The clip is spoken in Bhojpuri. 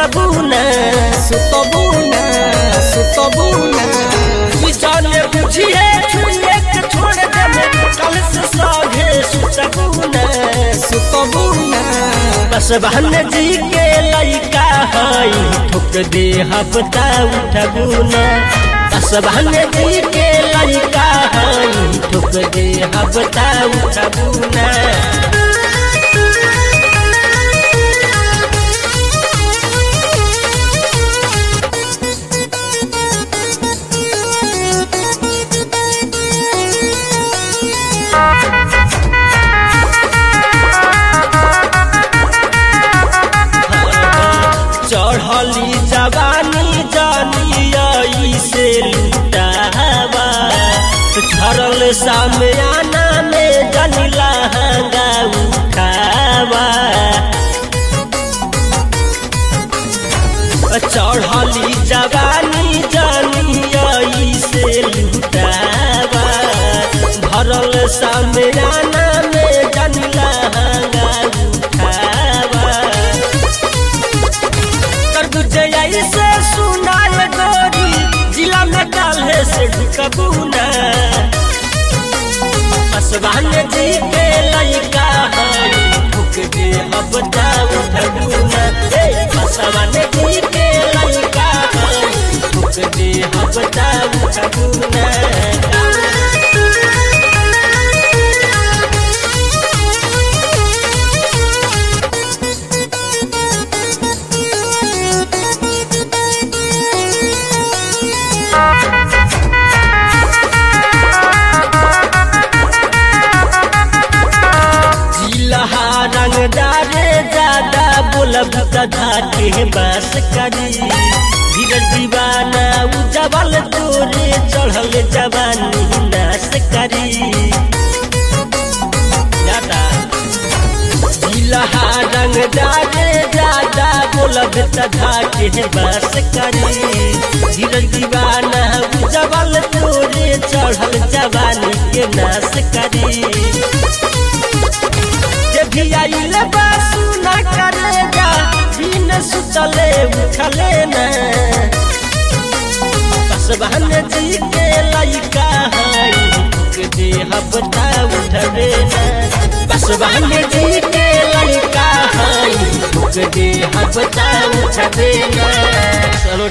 सुतबुना सुतबुना सुतबुना जाने बुझिए छुए के छोड़ देने कल से सागे सुतबुना सुतबुना बस बहन जी के लइका हई ठुक दे हफ्ता उठबुना बस बहन जी के लइका हई ठुक दे हफ्ता उठबुना चढ़ली जवानी जानी से लुटावा झरल सामयाना में जानी लहंगा उठावा चढ़ली जवानी जानी से लुटावा भरल सामयाना में जानी लहंगा उठावा तरबुज से सुनाल गोरी जिला में काल्हे से ढुकबुना असवान जी के लइका हई भूख दे अब उठबुना असवान जी के लइका हई भूख दे अब उठबुना जिलहा रंगदारे ज्यादा बोलब तथा के बस करी धीरज दीवाना उजबल तोरे चढ़ल जवानी नाश करी ज्यादा जिलहा रंगदारे ज्यादा बोलब तथा के बस करी धीरज दीवाना उजबल तोरे चढ़ल जवानी के नाश करी जे भी आइल बासु न करेगा बिन सुतले उठले न बस बहन जी के लइका हई भूख दे हफ्ता उठले न बस बहन जी के लइका हई भूख दे हफ्ता उठले न चलो